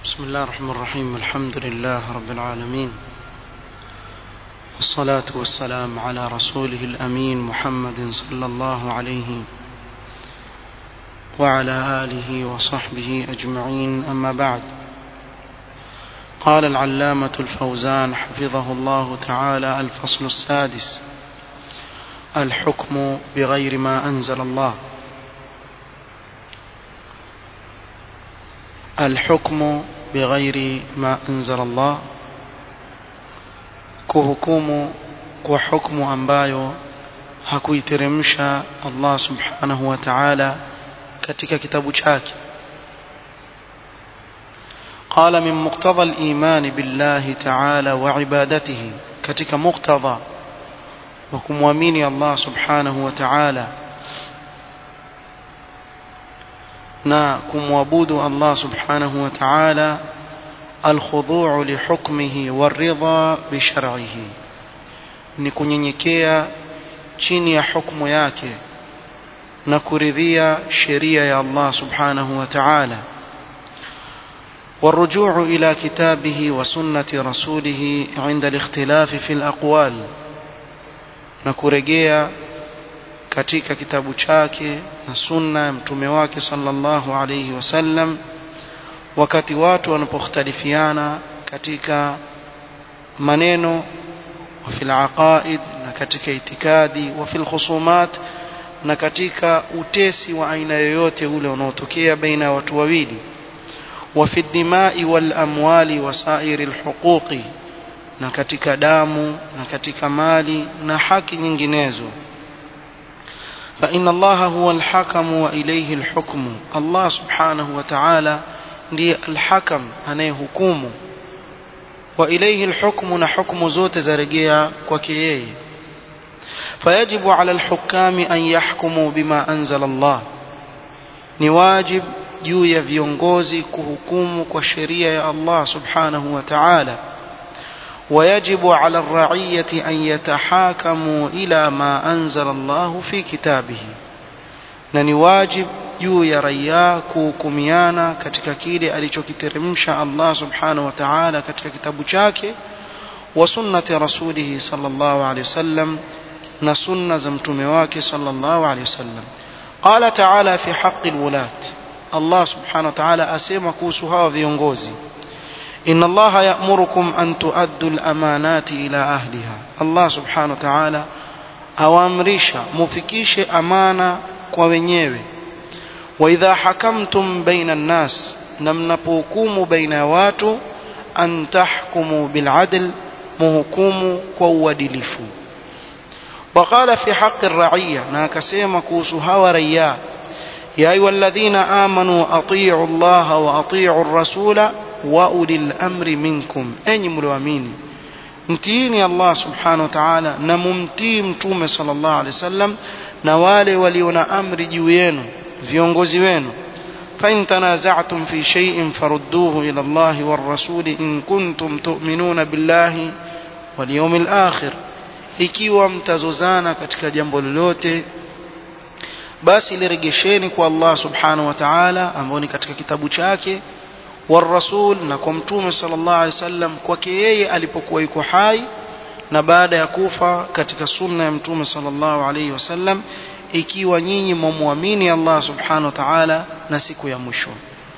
بسم الله الرحمن الرحيم الحمد لله رب العالمين والصلاة والسلام على رسوله الأمين محمد صلى الله عليه وعلى آله وصحبه أجمعين أما بعد قال العلامة الفوزان حفظه الله تعالى الفصل السادس الحكم بغير ما أنزل الله الحكم بغير ما أنزل الله kuhukumu kwa hukumu ambayo hakuiteremsha Allah subhanahu wa ta'ala katika kitabu chake قال من مقتضى الإيمان بالله تعالى وعبادته katika muktadha wa kumwamini Allah subhanahu wa ta'ala na kumwabudu Allah subhanahu wa ta'ala الخضوع لحكمه والرضا بشرعه ni kunyenyekea chini ya hukumu yake na kuridhia sheria ya Allah subhanahu wa ta'ala والرجوع إلى كتابه وسنة رسوله عند الاختلاف في الأقوال نكرجيا katika kitabu chake na sunna ya mtume wake sallallahu alayhi wasallam wakati watu wanapokhtalifiana katika maneno wa fil aqaid na katika itikadi wa fil khusumat na katika utesi wa aina yoyote ule unaotokea baina ya watu wawili wa fi dimai wal amwali wa sairi al huquqi na katika damu na katika mali na haki nyinginezo فإن الله هو الحكم وإليه الحكم الله سبحانه وتعالى ndiye alhakam anayehukumu wa ilayhi alhukmu na hukumu zote zarejea kwake yeye fayajibu ala alhukami an yahkumu bima anzala Allah ni wajib juu ya viongozi kuhukumu kwa sheria ya Allah subhanahu wa ta'ala ويجب على الرعية أن يتحاكموا إلى ما أنزل الله في كتابه نني واجب juu ya raia kuhukumiana katika kile alichokiteremsha Allah subhanahu wa ta'ala katika kitabu chake wa sunnati rasulihi sallallahu alayhi wasallam na sunna za mtume wake sallallahu alayhi wasallam qala ta'ala fi haqqi alwulat Allah subhanahu wa ta'ala asema kuhusu hawa viongozi inna Allah ya'murukum an tu'addu al-amanati ila ahliha Allah subhanahu wa ta'ala awaamrisha mufikishe amana kwa wenyewe وإذا حكمتم بين الناس نمنبوكم بين واتو أن تحكموا بالعدل مهكوم كوادلف وقال في حق الرعية ناكسيما كوسها وريا يا أيها الذين آمنوا أطيعوا الله وأطيعوا الرسول وأولي الأمر منكم أي ملوامين mtiini Allah subhanahu wa ta'ala na mumtii mtume sallallahu alaihi wasallam na wale walio na amri juu yenu viongozi wenu فإن تنازعتم في شيء فردوه إلى الله والرسول إن كنتم تؤمنون بالله واليوم الآخر ikiwa mtazozana katika jambo lolote basi lirejesheni kwa Allah subhanahu wa ta'ala ambao ni katika kitabu chake والرسول na kwa mtume sallallahu alaihi wasallam kwake yeye alipokuwa yuko hai na baada ya kufa katika sunna ya mtume sallallahu alaihi wasallam ikiwa nyinyi mumwamini Allah subhanahu wa ta'ala na siku ya mwisho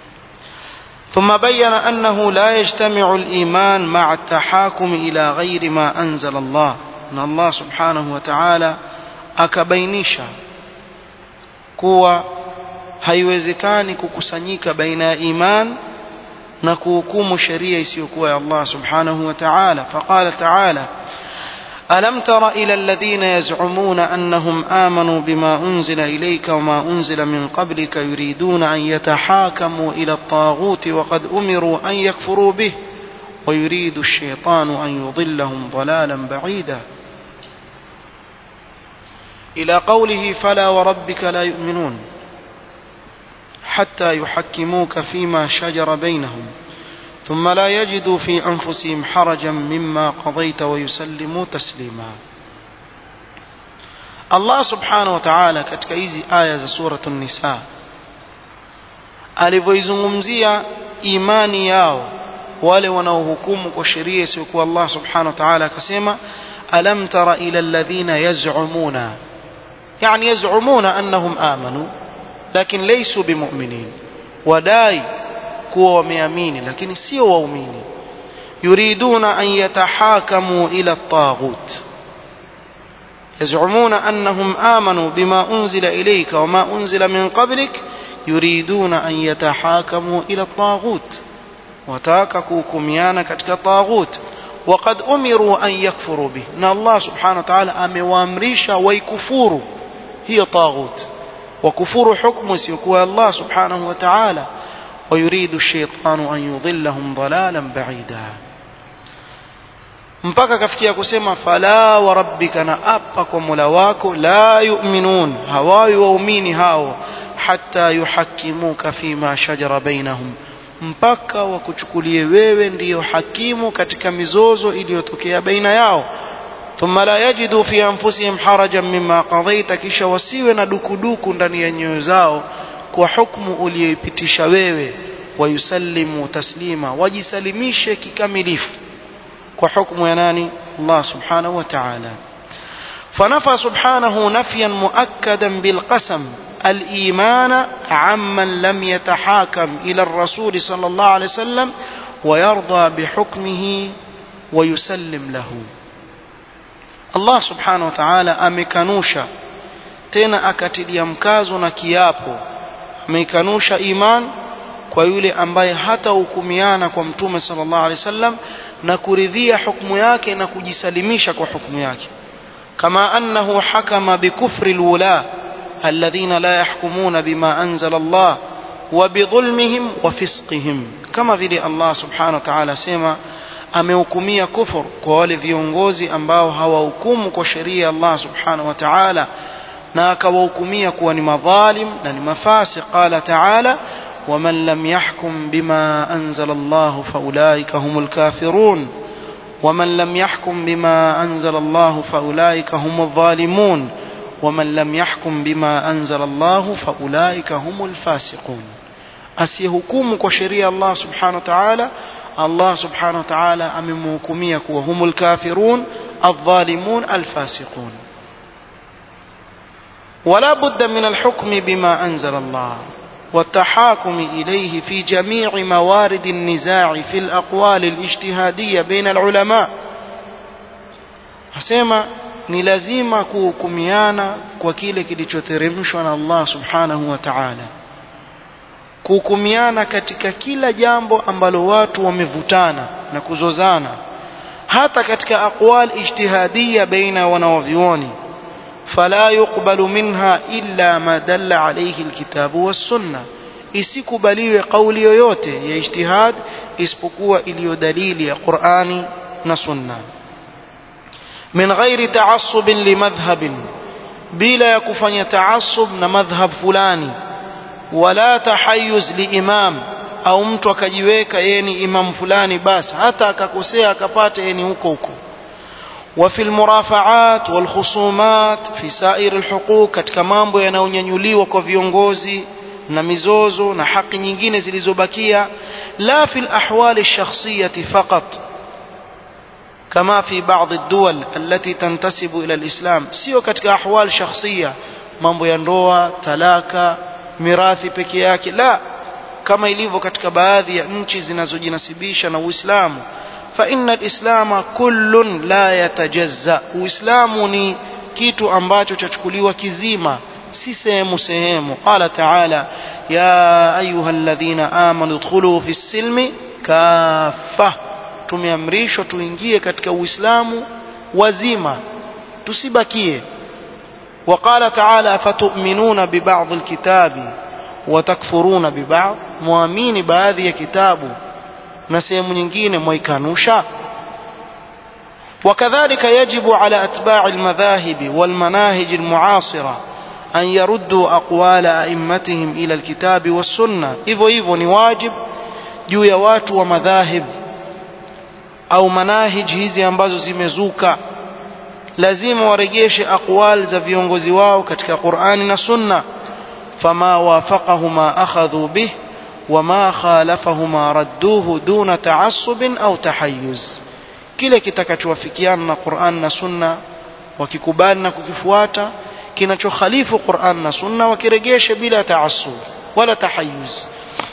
ثم بين أنه لا يجتمع الإيمان مع التحاكم إلى غير ما أنزل الله أن الله سبحانه وتعالى akabainisha kuwa haiwezekani kukusanyika baina ya iman na kuhukumu sheria isiyokuwa ya Allah subhanahu wa ta'ala faqala ta'ala ألم تر إلى الذين يزعمون أنهم آمنوا بما أنزل إليك وما أنزل من قبلك يريدون أن يتحاكموا إلى الطاغوت وقد أمروا أن يكفروا به ويريد الشيطان أن يضلهم ضلالا بعيدا إلى قوله فلا وربك لا يؤمنون حتى يحكموك فيما شجر بينهم ثم لا يجدوا في أنفسهم حرجا مما قضيت ويسلموا تسليما الله سبحانه وتعالى katika hizi aya za suratu nisa alivyoizungumzia imani yao wale wanaohukumu kwa sheria isiyokuwa Allah subhanahu wa ta'ala akasema alam tara ila alladhina yaz'umuna yani yaz'umuna annahum amanu lakin laysu bimu'minin wadai kuwa wameamini lakini sio waumini yuriduna an yatahakamu ila at-taghut يزعمون أنهم آمنوا بما أنزل إليك وما أنزل من قبلك يريدون أن يتحاكموا إلى الطاغوت وتاككوا كميانا كتك الطاغوت وقد أمروا أن يكفروا به إن الله سبحانه وتعالى أموامريشا ويكفوروا هي طاغوت وكفور حكم سيكون الله سبحانه وتعالى ويريد الشيطان أن يضلهم ضلالا بعيدا mpaka kafikia kusema fala wa rabbika na apa kwa mola wako la yu'minun hawawi waumini hao hatta yuhakimuka fima shajara bainahum mpaka wakuchukulie wewe ndiyo hakimu katika mizozo iliyotokea baina yao thumma la yajidu fi anfusihim harajan mimma qadaita kisha wasiwe na dukuduku ndani ya nyoyo zao kwa hukumu uliyoipitisha wewe wayusallimu taslima wajisalimishe kikamilifu kwa hukumu ya nani Allah subhanahu wa ta'ala فنفى سبحانه نفيا مؤكدا بالقسم الإيمان عمن لم يتحاكم إلى الرسول صلى الله عليه وسلم ويرضى بحكمه ويسلم له الله سبحانه وتعالى amekanusha tena akatilia mkazo na kiapo amekanusha iman kwa yule ambaye hata hukumiana kwa mtume sallallahu alaihi wasallam na kuridhia hukumu yake na kujisalimisha kwa hukumu yake kama annahu hakama bikufri alwula alladhina la yahkumuna bima anzala Allah wa bidhulmihim wa fisqihim kama vile Allah subhanahu wa ta'ala sema amehukumia kufur kwa wale viongozi ambao hawahukumu kwa sheria ya Allah subhanahu wa ta'ala na akawahukumia kuwa ni madhalim na ni mafasi qala ta'ala ومن لم يحكم بما أنزل الله فأولئك هم الكافرون ومن لم يحكم بما أنزل الله فأولئك هم الظالمون ومن لم يحكم بما أنزل الله فأولئك هم الفاسقون أسيهكم كشريع الله سبحانه وتعالى الله سبحانه وتعالى أممكميك وهم الكافرون الظالمون الفاسقون ولا بد من الحكم بما أنزل الله والتحاكم إليه في جميع موارد النزاع في الأقوال الاجتهادية بين العلماء asema ni lazima kuhukumiana kwa kile kilichoteremshwa na Allah subhanahu wa ta'ala kuhukumiana katika kila jambo ambalo watu wamevutana na kuzozana hata katika aqwal ijtihadiyya baina wanawavyuoni فلا يقبل منها إلا ما دل عليه الكتاب والسنة isikubaliwe kauli yoyote ya ijtihad isipokuwa iliyo dalili ya Qur'ani na Sunna min ghairi ta'assub limadhhab bila ya kufanya ta'assub na madhhab fulani wala tahayyuz liimam au mtu akajiweka yeye ni imam fulani basi hata akakosea akapata yeye ni huko huko وفي المرافعات والخصومات في سائر الحقوق katika mambo yanayonyanyuliwa kwa viongozi na mizozo na haki nyingine zilizobakia la fi الأحوال الشخصية فقط كما في بعض الدول التي تنتسب إلى الإسلام sio katika ahwal shakhsiya mambo ya ndoa talaka mirathi peke yake la kama ilivyo katika baadhi ya nchi zinazojinasibisha na Uislamu فإن الإسلام كل لا يتجزأ uislamu ni kitu ambacho chachukuliwa kizima si sehemu sehemu qala taala ya ayuha alladhina amanu dkhulu fi silmi kaffa tumeamrishwa tuingie katika uislamu wazima tusibakie وقال تعالى فتؤمنون ببعض الكتاب وتكفرون ببعض muamini baadhi ya kitabu na sehemu nyingine mwaikanusha وكذلك يجب على أتباع المذاهب والمناهج المعاصرة أن يردوا أقوال أئمتهم إلى الكتاب والسنة إذو إذو نواجب juu ya watu wa madhahib au manahij hizi ambazo zimezuka lazima warejeshe aqwal za viongozi wao katika Qur'ani na Sunna fama wafaqahu ma akhadhu bih وما خالفهما ردوه دون تعصب أو تحيز kile kitakachowafikiana na Qur'an na Sunna wakikubali na kukifuata kinachokhalifu Qur'an na Sunna wakiregeshe bila taassub wala tahayyuz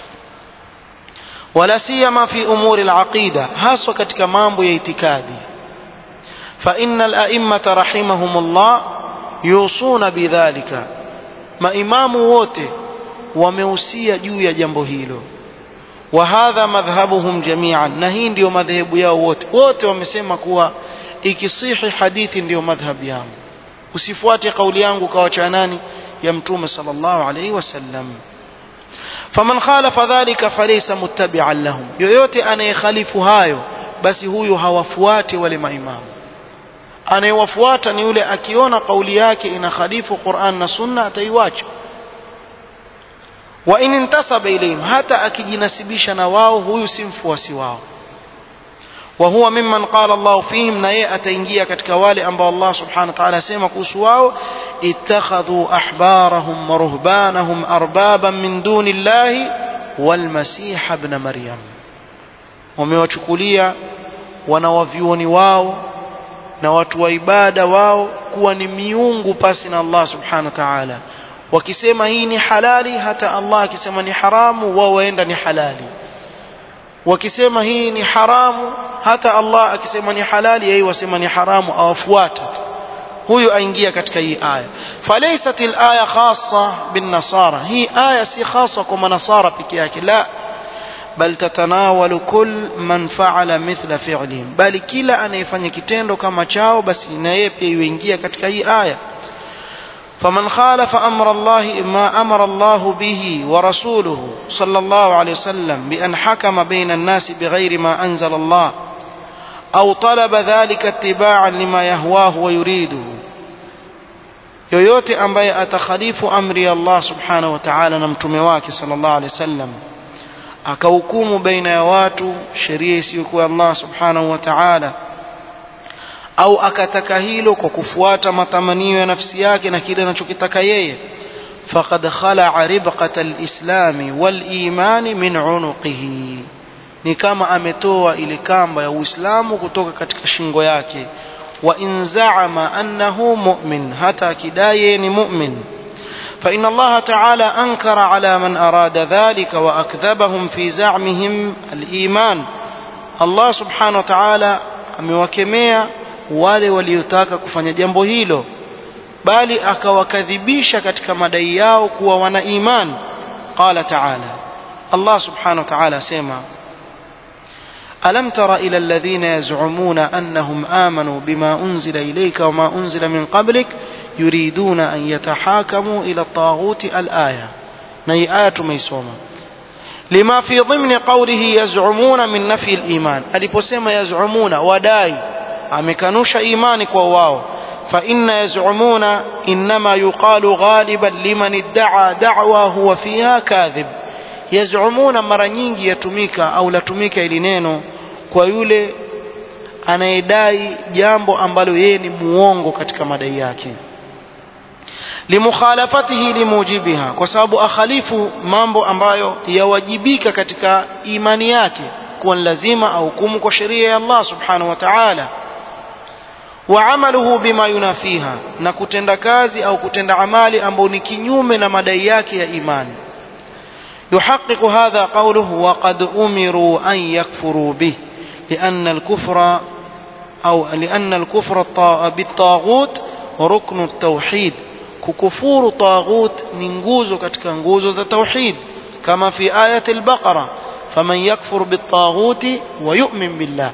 wala siyama fi umuri al-aqida haswa katika mambo ya itikadi fa innal a'immata rahimahumullah yusuna bidhalika maimamu wote wamehusia juu ya jambo hilo wa hadha madhhabuhum jami'an na hii ndio madhehebu yao wote wote wamesema kuwa ikisihi hadithi ndio madhhab yangu usifuate kauli yangu kawacha nani ya mtume sallallahu alayhi wasallam faman khalafa dhalika falaysa muttabi'an lahum yoyote anayekhalifu hayo basi huyu hawafuati wale maimamu anayewafuata ni yule akiona kauli yake inakhalifu Qur'an na Sunna ataiwacha wa in intasaba ilayhim hata akijinasibisha na wao huyu si mfuasi wao wa huwa mimman qala Allah fihim na yeye ataingia katika wale ambao Allah subhanahu wa ta'ala asema kuhusu wao ittakhadhu ahbarahum wa ruhbanahum arbaban min duni llahi wal masih ibn maryam wamewachukulia wanawavyuoni wao na watu wa ibada wao kuwa ni miungu pasi na Allah subhanahu wa ta'ala wakisema hii ni halali hata Allah akisema ni haramu wao waenda ni halali wakisema hii ni haramu hata Allah akisema ni halali yeye wasema ni haramu awafuata huyu aingia katika hii aya falaysat alaya khassa bin nasara hii aya si khassa kwa manasara peke yake la bal tatanawalu kull man fa'ala mithla fi'lihim bali kila anayefanya kitendo kama chao basi na yeye pia yuingia katika hii aya فمن خالف أمر الله ما أمر الله به ورسوله صلى الله عليه وسلم بأن حكم بين الناس بغير ما أنزل الله أو طلب ذلك اتباعا لما يهواه ويريده yoyote ambaye atakhalifu amri ya Allah subhanahu wa ta'ala na mtume wake sallallahu alaihi wasallam akahukumu baina ya watu sheria isiyokuwa Allah subhanahu wa ta'ala au akataka hilo kwa kufuata matamanio ya nafsi yake na kile anachokitaka yeye faqad khala'a ribqata al-islami wal-imani min unuqihi ni kama ametoa ile kamba ya Uislamu kutoka katika shingo yake wa in za'ama annahu mu'min hata kidai ni mu'min فإن الله تعالى أنكر على من أراد ذلك وأكذبهم في زعمهم الإيمان الله سبحانه وتعالى amewakemea wale waliotaka kufanya jambo hilo bali akawakadhibisha katika madai yao kuwa wana iman qala ta'ala Allah subhanahu wa ta'ala sema ألم تر إلى الذين يزعمون أنهم آمنوا بما أنزل إليك وما أنزل من قبلك يريدون أن يتحاكموا إلى الطاغوت الآية نهي آية ميسومة لما في ضمن قوله يزعمون من نفي الإيمان ألبسما يزعمون وداي أمكنوش إيمانك وواو فإن يزعمون إنما يقال غالبا لمن ادعى دعوى هو فيها كاذب yazumuna mara nyingi yatumika au latumika ili neno kwa yule anayedai jambo ambalo yeye ni muongo katika madai yake limukhalafatihi limujibiha kwa sababu akhalifu mambo ambayo yawajibika katika imani yake kuwa ni lazima ahukumu kwa sheria ya Allah subhanahu wa ta'ala وعمله بما ينافيها na kutenda kazi au kutenda amali ambao ni kinyume na madai yake ya imani يحقق هذا قوله وقد أمروا أن يكفروا به لأن الكفر أو لأن الكفر بالطاغوت ركن التوحيد ككفور طاغوت ننجوز كتك نجوز التوحيد كما في آية البقرة فمن يكفر بالطاغوت ويؤمن بالله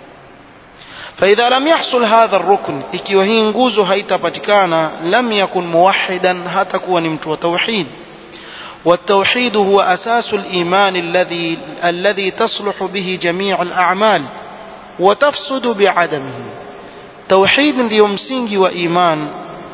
فإذا لم يحصل هذا الركن ikiwa hii nguzo haitapatikana lam yakun muwahhidan hatakuwa ni mtu wa tauhid والتوحيد هو أساس الإيمان الذي الذي تصلح به جميع الأعمال وتفسد بعدمه توحيد ndio msingi wa iman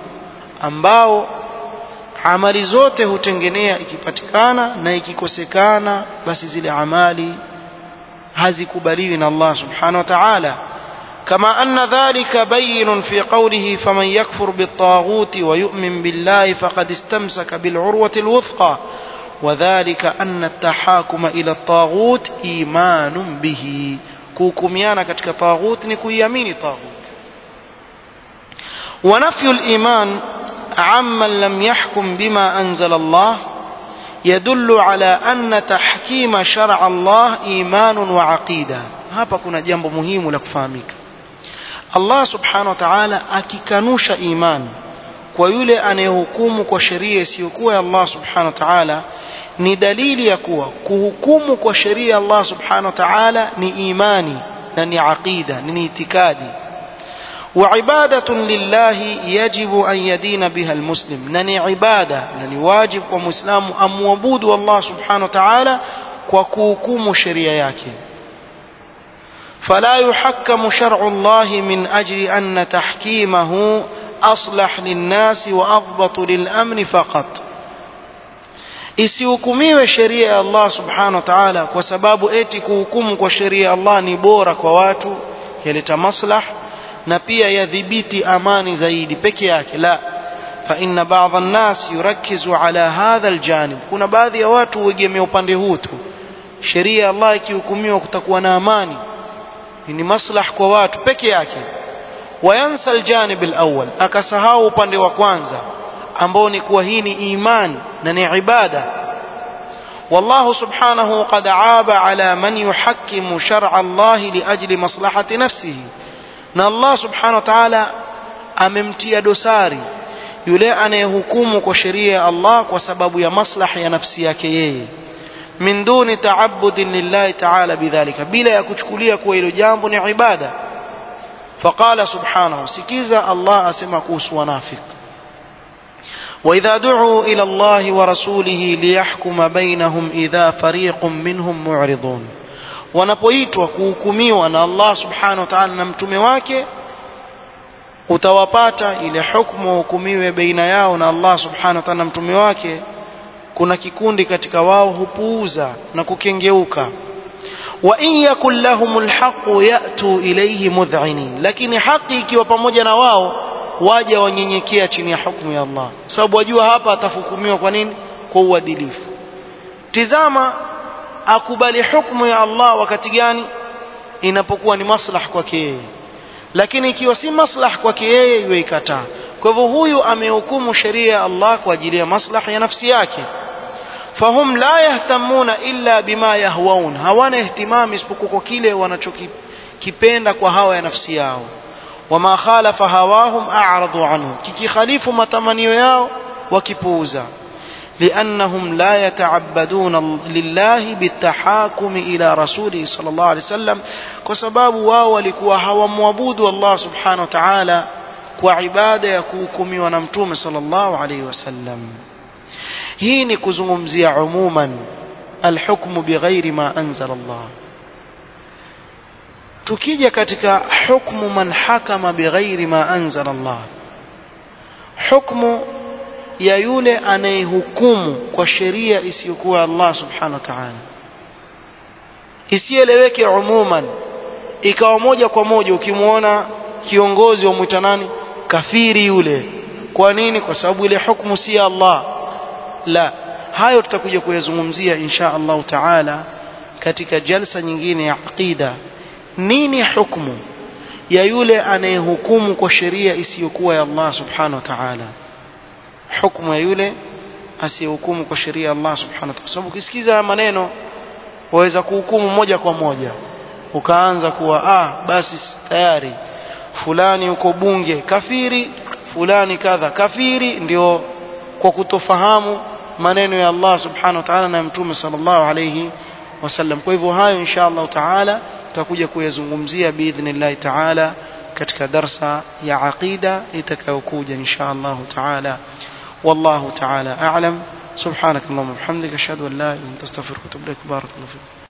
ambao amali zote hutengenea ikipatikana na ikikosekana basi zile amali hazikubaliwi na Allah subhanahu wa ta'ala كما أن ذلك بين في قوله فمن يكفر بالطاغوت ويؤمن بالله فقد استمسك بالعروة الوثقى وذلك أن التحاكم إلى الطاغوت إيمان به كوكميانا كتك طاغوت نكويامين طاغوت ونفي الإيمان عمن لم يحكم بما أنزل الله يدل على أن تحكيم شرع الله إيمان وعقيدة hapa kuna jambo muhimu la kufahamika Allah subhanahu wa ta'ala akikanusha imani kwa yule anayehukumu kwa sheria isiyokuwa ya Allah subhanahu wa ta'ala ni dalili ya kuwa kuhukumu kwa sheria ya Allah subhanahu wa ta'ala ni imani na ni aqida ni itikadi وعبادة لله يجب أن يدين بها المسلم نني عبادة نني واجب ومسلم أم وبود الله سبحانه وتعالى وكوكوم شريعك فلا يحكم شرع الله من أجل أن تحكيمه أصلح للناس وأضبط للأمن فقط isihukumiwe sheria ya Allah subhanahu wa ta'ala kwa sababu eti kuhukumu kwa sheria ya Allah ni bora kwa watu yaleta maslah na pia yadhibiti amani zaidi peke yake la fa inna ba'dha an-nas yurakkizu ala hadha al-janib kuna baadhi ya watu huegemea upande huu tu sheria ya Allah ikihukumiwa kutakuwa na amani ni maslah kwa watu peke yake wayansa aljanib alawwal akasahau upande wa kwanza ambao ni kuwa hii ni imani na ni ibada والله سبحانه قد عاب على من يحكم شرع الله لأجل مصلحة نفسه na Allah subhanahu wa ta'ala amemtia dosari yule anayehukumu kwa sheria ya Allah kwa sababu ya maslahi ya nafsi yake yeye min duni ta'abbudin lillahi ta'ala bidhalika bila ya kuchukulia kuwa hilo jambo ni ibada faqala subhanahu sikiza Allah asema kuhusu wanafiki وإذا دعوا إلى الله ورسوله ليحكم بينهم إذا فريق منهم معرضون wanapoitwa kuhukumiwa na Allah subhanahu wa ta'ala na mtume wake utawapata ile hukumu hukumiwe baina yao na Allah subhanahu wa ta'ala na mtume wake kuna kikundi katika wao hupuuza na kukengeuka wa in yakul lahumul haqu yatu ilayhi mudh'inin lakini haki ikiwa pamoja na wao waja wanyenyekea chini ya hukumu ya Allah sababu wajua hapa atafukumiwa kwa nini kwa uadilifu tizama akubali hukumu ya Allah wakati gani inapokuwa ni maslah kwake yeye lakini ikiwa si maslah kwake yeye iwe ikataa kwa hivyo huyu amehukumu sheria ya Allah kwa ajili ya maslahi ya nafsi yake fahum la yahtamuna illa bima yahwaun hawana ihtimam isipokuwa kwa kile wanachokipenda kwa hawa ya nafsi yao wama khalafa hawahum a'radu anhu kikikhalifu matamanio yao wakipuuza لأنهم لا يتعبدون لله بالتحاكم إلى رسوله صلى الله عليه وسلم كسباب واو لكوا هوا موابود الله سبحانه وتعالى وعبادة يكوكم ونمتوم صلى الله عليه وسلم هين كزممزي عموما الحكم بغير ما أنزل الله tukija katika hukmu man hakama bighairi ma anzala Allah hukmu ya yule anayehukumu kwa sheria isiyokuwa Allah subhanahu wa ta'ala isieleweke umuman ikawa moja kwa moja ukimwona kiongozi wa mwita nani kafiri yule kwa nini kwa sababu ile hukumu si ya Allah la hayo tutakuja kuyazungumzia insha Allah taala katika jalsa nyingine ya aqida nini hukumu ya yule anayehukumu kwa sheria isiyokuwa ya Allah subhanahu wa ta'ala hukumu ya yule asiyehukumu kwa sheria ya Allah subhanahu wa ta'ala sababu ukisikiza maneno waweza kuhukumu moja kwa moja ukaanza kuwa ah basi tayari fulani uko bunge kafiri fulani kadha kafiri ndio kwa kutofahamu maneno ya Allah subhanahu wa ta'ala na mtume sallallahu alayhi wasallam kwa hivyo hayo insha Allah taala tutakuja kuyazungumzia biidhnillah taala katika darsa ya aqida itakayokuja insha Allah taala والله تعالى أعلم سبحانك اللهم وبحمدك أشهد أن لا إله إلا أنت أستغفرك وأتوب إليك بارك الله فيك